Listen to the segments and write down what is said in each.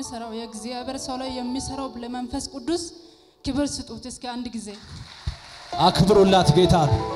የሚሰራው የእግዚአብሔር ሰው ላይ የሚሰራው ለመንፈስ ቅዱስ ክብር ስጡት። እስኪ አንድ ጊዜ አክብሩላት ጌታ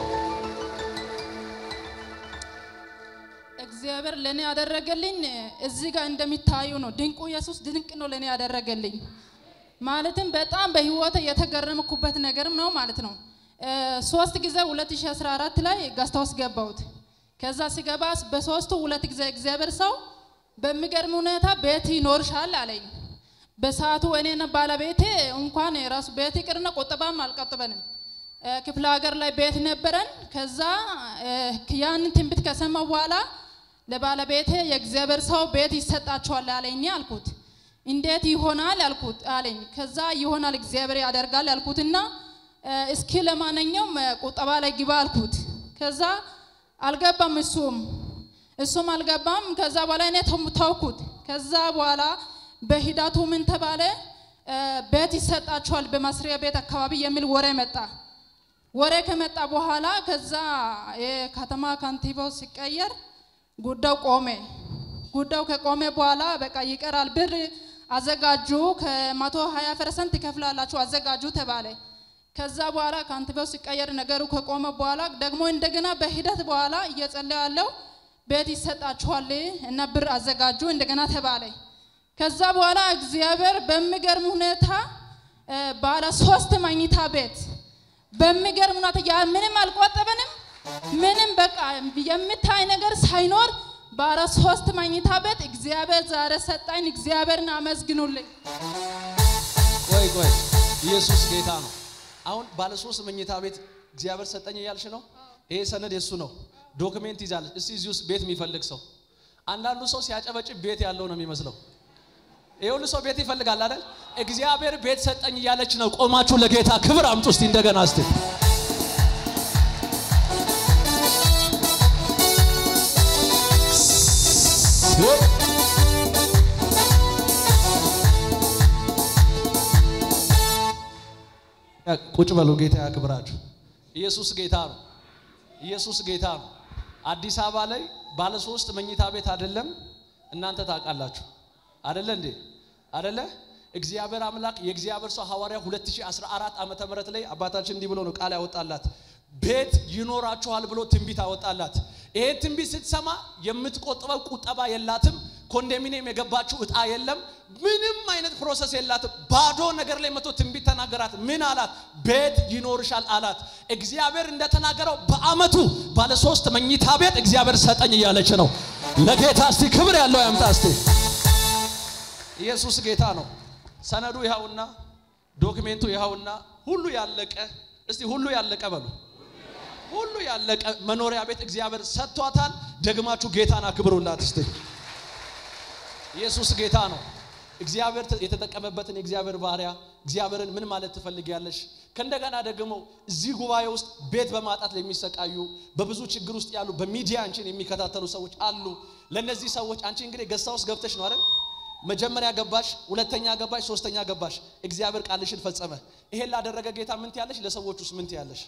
እግዚአብሔር ለእኔ ያደረገልኝ እዚህ ጋር እንደሚታዩ ነው። ድንቁ ኢየሱስ ድንቅ ነው ለእኔ ያደረገልኝ። ማለትም በጣም በህይወት የተገረምኩበት ነገርም ነው ማለት ነው። እ፣ ሶስት ጊዜ 2014 ላይ ጋስታውስ ገባሁት። ከዛ ሲገባ በሶስቱ ሁለት ጊዜ እግዚአብሔር ሰው በሚገርም ሁኔታ ቤት ይኖርሻል አለኝ። በሰዓቱ እኔና ባለቤቴ እንኳን የራሱ ቤት ይቅርና ቁጠባም አልቆጠበንም። እ፣ ክፍለ ሀገር ላይ ቤት ነበረን። ከዛ እ፣ ያንን ትንቢት ከሰማሁ በኋላ ለባለቤቴ የእግዚአብሔር ሰው ቤት ይሰጣቸዋል አለኝ አልኩት። እንዴት ይሆናል አልኩት አለኝ። ከዛ ይሆናል እግዚአብሔር ያደርጋል አልኩትና እ፣ እስኪ ለማንኛውም እ፣ ቁጠባ ላይ ግባ አልኩት። ከዛ አልገባም እሱም እሱም አልገባም። ከዛ በኋላ እኔ ተው- ተውኩት። ከዛ በኋላ በሂደቱ ምን ተባለ? እ፣ ቤት ይሰጣቸዋል በመስሪያ ቤት አካባቢ የሚል ወሬ መጣ። ወሬ ከመጣ በኋላ ከዛ የከተማ ከንቲባው ሲቀየር ጉዳዩ ቆሜ። ጉዳዩ ከቆመ በኋላ በቃ ይቀራል፣ ብር አዘጋጁ፣ ከመቶ ሀያ ፐርሰንት ይከፍላላችሁ አዘጋጁ ተባለ። ከዛ በኋላ ከንቲባው ሲቀየር ነገሩ ከቆመ በኋላ ደግሞ እንደገና በሂደት በኋላ እየጸለየ ያለው ቤት ይሰጣችኋል እና ብር አዘጋጁ እንደገና ተባለ። ከዛ በኋላ እግዚአብሔር በሚገርም ሁኔታ እ፣ ባለ ሶስት መኝታ ቤት በሚገርም ሁኔታ ያ ምንም አልቆጠበንም። ምንም በቃ የምታይ ነገር ሳይኖር ባለ ሶስት መኝታ ቤት እግዚአብሔር ዛሬ ሰጣኝ። እግዚአብሔርን አመስግኑልኝ። ቆይ ቆይ ኢየሱስ ጌታ ነው አሁን ባለ ሶስት መኝታ ቤት እግዚአብሔር ሰጠኝ እያልሽ ነው ይሄ ሰነድ የሱ ነው ዶክሜንት ይዛለች እስቲ እዚህ ውስጥ ቤት የሚፈልግ ሰው አንዳንዱ ሰው ሲያጨበጭብ ቤት ያለው ነው የሚመስለው ይሄ ሁሉ ሰው ቤት ይፈልጋል አይደል እግዚአብሔር ቤት ሰጠኝ እያለች ነው ቆማችሁ ለጌታ ክብር አምጡ እስቲ እንደገና እስቲ ቁጭ በሉ ጌታ ያክብራችሁ ኢየሱስ ጌታ ነው ኢየሱስ ጌታ ነው አዲስ አበባ ላይ ባለ ሶስት መኝታ ቤት አይደለም እናንተ ታውቃላችሁ አደለ እንዴ አደለ እግዚአብሔር አምላክ የእግዚአብሔር ሰው ሐዋርያ 2014 ዓመተ ምህረት ላይ አባታችን እንዲህ ብሎ ነው ቃል ያወጣላት ቤት ይኖራችኋል ብሎ ትንቢት አወጣላት ይሄ ትንቢት ስትሰማ የምትቆጥበው ቁጠባ የላትም ኮንዶሚኒየም የገባችው እጣ የለም ምንም አይነት ፕሮሰስ የላትም ባዶ ነገር ላይ መቶ ትንቢት ተናገራት ምን አላት ቤት ይኖርሻል አላት እግዚአብሔር እንደተናገረው በአመቱ ባለ ሶስት መኝታ ቤት እግዚአብሔር ሰጠኝ እያለች ነው ለጌታ እስቲ ክብር ያለው ያምጣ እስቲ ኢየሱስ ጌታ ነው ሰነዱ ይኸውና ዶክሜንቱ ይኸውና ሁሉ ያለቀ እስቲ ሁሉ ያለቀ በሉ ሁሉ ያለቀ መኖሪያ ቤት እግዚአብሔር ሰጥቷታል ደግማችሁ ጌታን አክብሩላት እስቲ ኢየሱስ ጌታ ነው እግዚአብሔር የተጠቀመበትን የእግዚአብሔር ባሪያ እግዚአብሔርን ምን ማለት ትፈልጊያለሽ ከእንደገና ደግሞ እዚህ ጉባኤ ውስጥ ቤት በማጣት ለሚሰቃዩ በብዙ ችግር ውስጥ ያሉ በሚዲያ አንቺን የሚከታተሉ ሰዎች አሉ ለእነዚህ ሰዎች አንቺ እንግዲህ ገሳ ውስጥ ገብተሽ ነው አይደል መጀመሪያ ገባሽ ሁለተኛ ገባሽ ሶስተኛ ገባሽ እግዚአብሔር ቃልሽን ፈጸመ ይሄን ላደረገ ጌታ ምን ትያለሽ ለሰዎች ውስጥ ምን ትያለሽ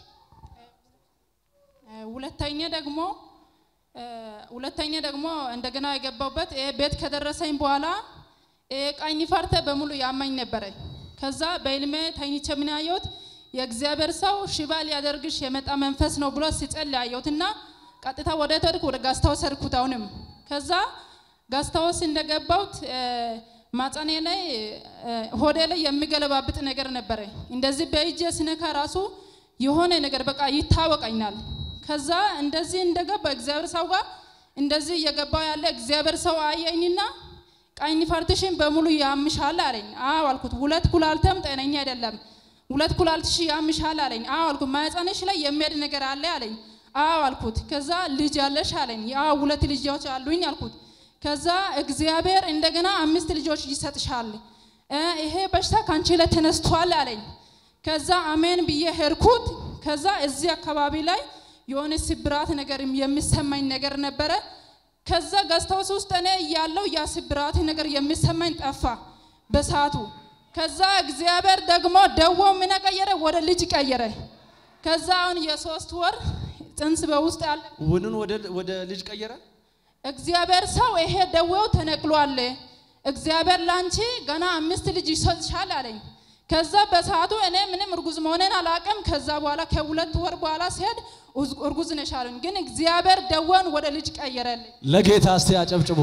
እ፣ ሁለተኛ ደግሞ እ፣ ሁለተኛ ደግሞ እንደገና የገባውበት ይሄ ቤት ከደረሰኝ በኋላ ይሄ ቀኝ ፈርተ በሙሉ ያመኝ ነበረ። ከዛ በህልሜ ተኝቼ ምን ያየሁት የእግዚአብሔር ሰው ሽባ ሊያደርግሽ የመጣ መንፈስ ነው ብሎ ሲጸልይ ያየሁትና ቀጥታ ወደ ተድኩ ወደ ጋስታወስ ሄድኩት። አሁንም ከዛ ጋስታወስ እንደገባሁት እ፣ ማጸኔ ላይ እ፣ ሆዴ ላይ የሚገለባብጥ ነገር ነበረ። እንደዚህ በእጄ ስነካ ራሱ የሆነ ነገር በቃ ይታወቀኛል። ከዛ እንደዚህ እንደገባ እግዚአብሔር ሰው ጋር እንደዚህ እየገባው ያለ እግዚአብሔር ሰው አየኝና ቀኝ ፈርትሽን በሙሉ ያምሻል አለኝ። አዎ አልኩት። ሁለት ኩላልተም ጤነኛ አይደለም፣ ሁለት ኩላልትሽ ያምሻል አለኝ። አዎ አልኩት። ማህፀንሽ ላይ የሚሄድ ነገር አለ አለኝ። አዎ አልኩት። ከዛ ልጅ አለሽ አለኝ። አዎ ሁለት ልጆች አሉኝ አልኩት። ከዛ እግዚአብሔር እንደገና አምስት ልጆች ይሰጥሻል፣ እ፣ ይሄ በሽታ ካንቺ ላይ ተነስቷል አለኝ። ከዛ አሜን ብዬ ሄድኩት። ከዛ እዚህ አካባቢ ላይ የሆነ ስብራት ነገር የሚሰማኝ ነገር ነበረ። ከዛ ገዝታውስ ውስጥ እኔ እያለው ያ ስብራት ነገር የሚሰማኝ ጠፋ በሰዓቱ። ከዛ እግዚአብሔር ደግሞ ደዎ ምን ቀየረ? ወደ ልጅ ቀየረ። ከዛ አሁን የሶስት ወር ጽንስ በውስጥ ያለ ውንን ወደ ወደ ልጅ ቀየረ እግዚአብሔር ሰው ይሄ ደዌው ተነቅሏል፣ እግዚአብሔር ላንቺ ገና አምስት ልጅ ይሰጥሻል አለኝ። ከዛ በሰዓቱ እኔ ምንም እርጉዝ መሆኔን አላቅም። ከዛ በኋላ ከሁለት ወር በኋላ ሲሄድ እርጉዝ ነሽ አሉኝ። ግን እግዚአብሔር ደወን ወደ ልጅ ቀየረልኝ። ለጌታ እስቲ አጨብጭቡ።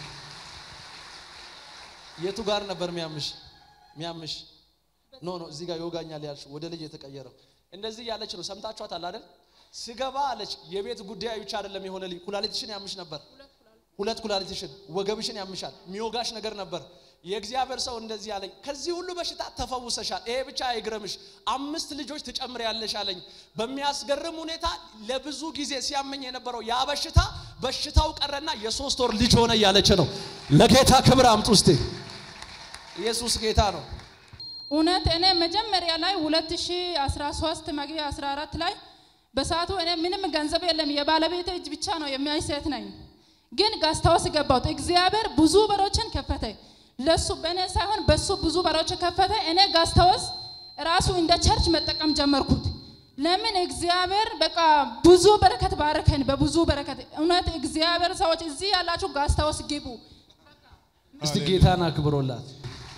የቱ ጋር ነበር ሚያምሽ ሚያምሽ? ኖ ኖ እዚህ ጋር ይወጋኛል ያልሽ ወደ ልጅ የተቀየረው እንደዚህ ያለች ነው። ሰምታችኋታል አይደል? ስገባ አለች የቤት ጉዳይ ብቻ አይደለም የሆነልኝ፣ ኩላሊትሽን ያምሽ ነበር። ሁለት ኩላሊትሽን፣ ወገብሽን ያምሻል፣ ሚወጋሽ ነገር ነበር። የእግዚአብሔር ሰው እንደዚህ አለኝ፣ ከዚህ ሁሉ በሽታ ተፈውሰሻል። ይሄ ብቻ አይግረምሽ፣ አምስት ልጆች ትጨምሪያለሽ አለኝ። በሚያስገርም ሁኔታ ለብዙ ጊዜ ሲያመኝ የነበረው ያ በሽታ በሽታው ቀረና የሶስት ወር ልጅ ሆነ እያለች ነው። ለጌታ ክብር አምጡ እስቲ። ኢየሱስ ጌታ ነው። እውነት እኔ መጀመሪያ ላይ 2013 መግቢያ 14 ላይ በሰዓቱ እኔ ምንም ገንዘብ የለም የባለቤት እጅ ብቻ ነው የሚያይ ሴት ነኝ። ግን ጋስታውስ ገባሁት። እግዚአብሔር ብዙ በሮችን ከፈተ። ለሱ በእኔ ሳይሆን በሱ ብዙ በሮች ከፈተ። እኔ ጋስታውስ ራሱ እንደ ቸርች መጠቀም ጀመርኩት። ለምን እግዚአብሔር በቃ ብዙ በረከት ባረከን፣ በብዙ በረከት እውነት እግዚአብሔር ሰዎች እዚህ ያላችሁ ጋስታውስ ግቡ። እስቲ ጌታን አክብሮላት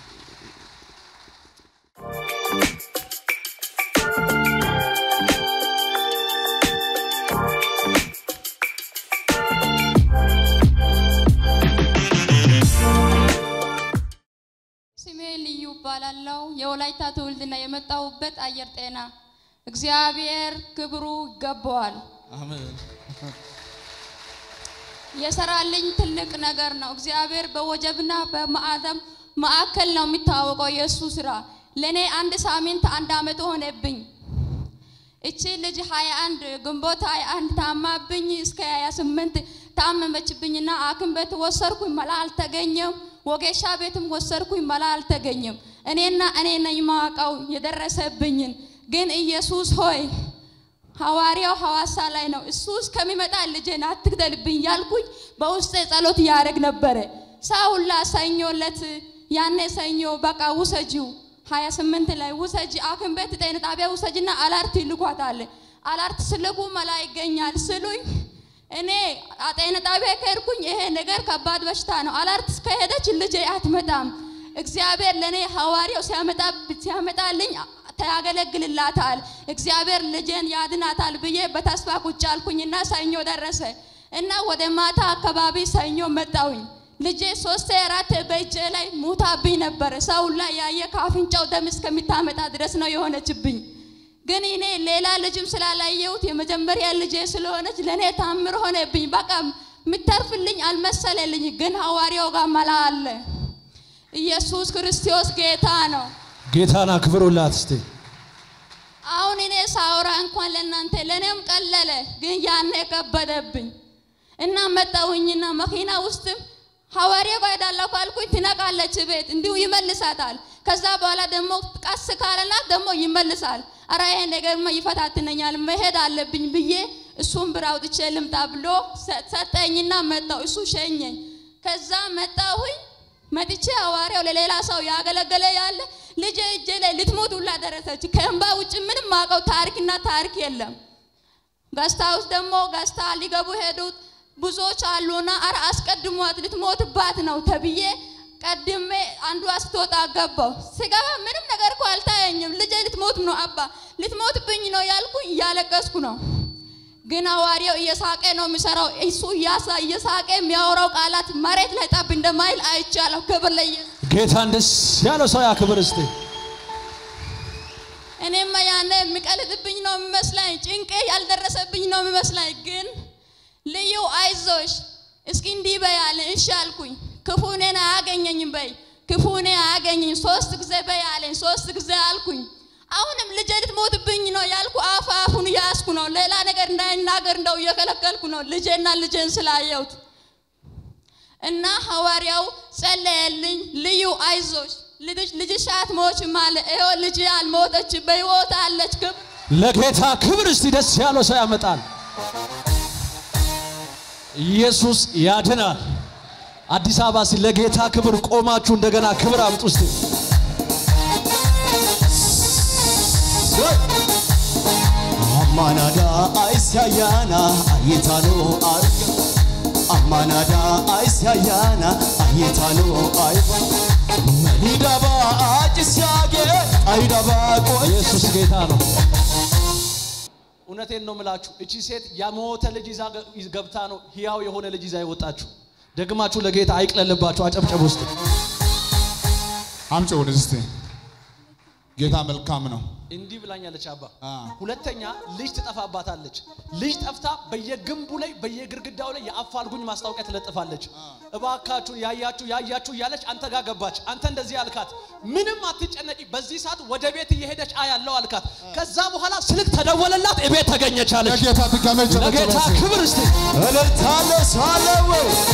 ስሜ ልዩ እባላለሁ። የወላይታ ትውልድና የመጣሁበት አየር ጤና። እግዚአብሔር ክብሩ ይገባዋል። አሜን። የሰራልኝ ትልቅ ነገር ነው። እግዚአብሔር በወጀብና በማዕተም ማዕከል ነው የሚታወቀው የእሱ ስራ። ለእኔ አንድ ሳምንት አንድ አመት ሆነብኝ። እቺ ልጅ 21 ግንቦት 21 ታማብኝ እስከ 28 ታመመችብኝና ሐኪም ቤት ወሰድኩኝ፣ መላ አልተገኘም። ወጌሻ ቤትም ወሰድኩኝ፣ መላ አልተገኘም። እኔና እኔ ነኝ ማውቀው የደረሰብኝን። ግን ኢየሱስ ሆይ ሐዋርያው ሐዋሳ ላይ ነው እሱ እስከሚመጣ ልጄን አትግደልብኝ ያልኩኝ በውስጤ ጸሎት እያደረግ ነበረ። ሳውላ ሰኞ ዕለት ያኔ ሰኞ በቃ ውሰጂው ሀያ ስምንት ላይ ውሰጂ ሐኪም ቤት ጤና ጣቢያ ውሰጂና አላርት ይልኳታል። አላርት ስልኩ መላ ይገኛል ስሉኝ እኔ ጤና ጣቢያ ከሄድኩኝ ይሄ ነገር ከባድ በሽታ ነው። አላርት ከሄደች ልጄ አትመጣም። እግዚአብሔር ለእኔ ሐዋርያው ሲያመጣ ሲያመጣልኝ ያገለግልላታል። እግዚአብሔር ልጄን ያድናታል ብዬ በተስፋ ቁጭ አልኩኝና ሰኞ ደረሰ እና ወደ ማታ አካባቢ ሰኞ መጣውኝ። ልጄ ሶስት አራት በእጄ ላይ ሙታብኝ ነበረ። ሰው ላይ ያየ ከአፍንጫው ደም እስከሚታመጣ ድረስ ነው የሆነችብኝ። ግን እኔ ሌላ ልጅም ስላላየሁት የመጀመሪያ ልጄ ስለሆነች ለእኔ ታምር ሆነብኝ። በቃ የምተርፍልኝ አልመሰለልኝ። ግን ሐዋርያው ጋር መላ አለ። ኢየሱስ ክርስቶስ ጌታ ነው። ጌታን አክብሩላት እስቲ። አሁን እኔ ሳውራ እንኳን ለእናንተ ለእኔም ቀለለ፣ ግን ያኔ ከበደብኝ እና መጣሁኝና መኪና ውስጥም ሐዋርያው ጋር ሄዳለሁ ካልኩኝ ትነቃለች ቤት እንዲሁ ይመልሳታል። ከዛ በኋላ ደግሞ ቀስ ካለላት ደግሞ ይመልሳል። አረ ይሄ ነገርማ ይፈታትነኛል መሄድ አለብኝ ብዬ እሱን ብር አውጥቼ ልምጣ ብሎ ሰጠኝና መጣሁ። እሱ ሸኘኝ። ከዛ መጣሁኝ መጥቼ ሐዋርያው ለሌላ ሰው ያገለገለ ያለ ልጄ እጄ ላይ ልትሞት ሁላ ደረሰች። ከእንባ ውጭ ምንም ማውቀው ታሪክና ታሪክ የለም። ገስታ ውስጥ ደግሞ ገስታ ሊገቡ ሄዱት ብዙዎች አሉና አረ አስቀድሟት ልትሞትባት ነው ተብዬ ቀድሜ አንዷ ስትወጣ ገባው። ስገባ ምንም ነገር እኮ አልታየኝም። ልጄ ልትሞት ነው አባ ልትሞትብኝ ነው ያልኩኝ እያለቀስኩ ነው። ግን ሐዋርያው እየሳቀ ነው የሚሰራው። እሱ እያሳ እየሳቀ የሚያወራው ቃላት መሬት ላይ ጠብ እንደማይል አይቻለሁ። ክብር ለኢየሱስ። ጌታን ደስ ያለው ሰው ያክብር እስቲ። እኔማ ያኔ የሚቀልጥብኝ ነው የሚመስላኝ፣ ጭንቄ ያልደረሰብኝ ነው የሚመስላኝ። ግን ልዩ አይዞሽ እስኪ እንዲህ በይ አለኝ። እሺ አልኩኝ። ክፉ እኔን አያገኘኝም በይ፣ ክፉ እኔ አያገኘኝ ሶስት ጊዜ በይ አለኝ። ሶስት ጊዜ አልኩኝ። አሁንም ልጄ ልትሞትብኝ ነው ያልኩ አፍ አፉን እያያዝኩ ነው። ሌላ ነገር እንዳይናገር እንደው እየከለከልኩ ነው ልጄና ልጄን ስላየሁት እና ሐዋርያው ጸለየልኝ። ልዩ አይዞሽ ልጅ ልጅሽ አትሞችም አለ። ይኸው ልጅ አልሞተች በሕይወት አለች። ክብር ለጌታ ክብር እስቲ ደስ ያለው ሰው ያመጣል። ኢየሱስ ያድናል። አዲስ አበባ ሲ ለጌታ ክብር ቆማችሁ እንደገና ክብር አምጡ እስቲ። አማናዳ አይሳያና አይታኖ አርገ ማናዳ አይሳያና አይታሎ አይባ መሊዳባ አጭስያጌ አይዳባ ቆይ ኢየሱስ ጌታ ነው። እውነቴን ነው ምላችሁ። እቺ ሴት የሞተ ልጅ ይዛ ገ- ገብታ ነው ህያው የሆነ ልጅ ይዛ የወጣችሁ። ደግማችሁ ለጌታ አይቅለልባችሁ። አጨብጨብ ውስጥ አምጪ ወደዚህ እስቲ። ጌታ መልካም ነው። እንዲህ ብላኛለች አባ። አ። ሁለተኛ ልጅ ትጠፋባታለች። ልጅ ጠፍታ በየግንቡ ላይ በየግድግዳው ላይ የአፋልጉኝ ማስታወቂያ ትለጥፋለች። እባካችሁ ያያችሁ ያያችሁ እያለች አንተ ጋር ገባች። አንተ እንደዚህ አልካት፣ ምንም አትጨነቂ፣ በዚህ ሰዓት ወደ ቤት እየሄደች አያለው አልካት። ከዛ በኋላ ስልክ ተደወለላት፣ እቤት ተገኘች አለች። ለጌታ ትቀመጭ ለጌታ ክብር እስቲ እልልታለ ሳለው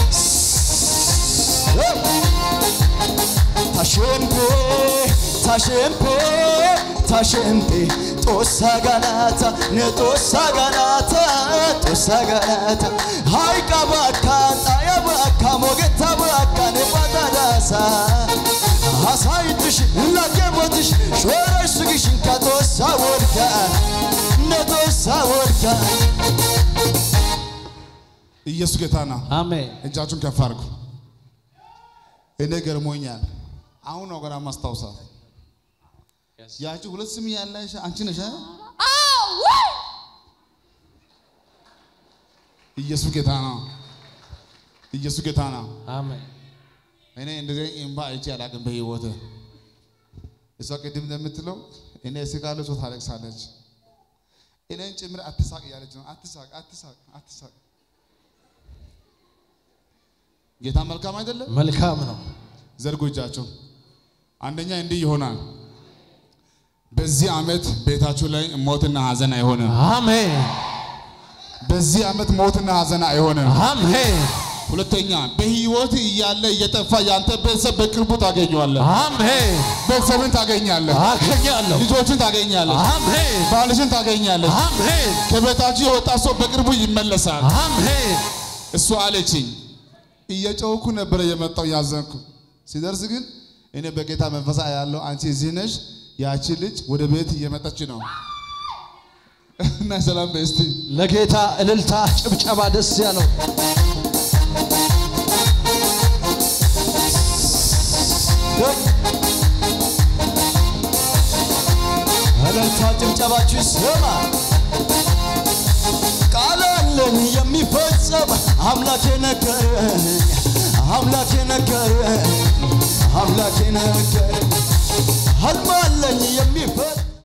ታሸምፔ ታሸምፔ ታሸምፔ ጦሳ ጋናታ ነጦሳ ጋናታ ጦሳ ጋናታ ሃይቃ ባካ ጣያ ባካ ሞገታ ባካ ነባዳዳሳ ሀሳይትሽ ላገቦትሽ ሾረሽ ስግሽን ከጦሳ ወድካ ነጦሳ ወድካ ኢየሱስ ጌታ ነው። አሜን። እጃችሁን ከፍ አድርጉ። እኔ ገርሞኛል። አሁን ነው ገና ማስታውሳት። ያቺ ሁለት ስም ያለሽ አንቺ ነሽ። አ? አዎ ወይ ኢየሱስ ጌታ ነው። ኢየሱስ ጌታ ነው። አሜን። እኔ እንደዚህ እምባ አይቼ አላውቅም በህይወት። እሷ ቅድም እንደምትለው እኔ እስቃለሁ፣ እሷ ታለቅሳለች። እኔን ጭምር አትሳቅ እያለች ነው። አትሳቅ፣ አትሳቅ፣ አትሳቅ። ጌታ መልካም አይደለም? መልካም ነው። ዘርጉ እጃቸው። አንደኛ እንዲህ ይሆናል። በዚህ ዓመት ቤታችሁ ላይ ሞትና ሐዘን አይሆንም። አሜን። በዚህ ዓመት ሞትና ሐዘን አይሆንም። አሜን። ሁለተኛ በህይወት እያለ እየጠፋ ያንተ ቤተሰብ በቅርቡ ታገኘዋለህ። አሜን። ቤተሰብን ታገኛለህ። አገኛለሁ። ልጆችን ታገኛለህ። አሜን። ባልሽን ታገኛለህ። አሜን። ከቤታችሁ የወጣ ሰው በቅርቡ ይመለሳል። አሜን። እሱ አለችኝ። እየጮኩ ነበረ የመጣው ያዘንኩ። ሲደርስ ግን እኔ በጌታ መንፈሳ ያለው አንቺ እዚህ ነሽ፣ ያቺ ልጅ ወደ ቤት እየመጣች ነው እና ሰላም በይ እስቲ ለጌታ እልልታ፣ ጭብጨባ ደስ ያለው እልልታ ጭብጨባችሁ ይሰማ። ቃል አለኝ የሚፈጸም አምላኬ ነገረኝ፣ አምላኬ ነገረኝ፣ አምላኬ ነገረኝ።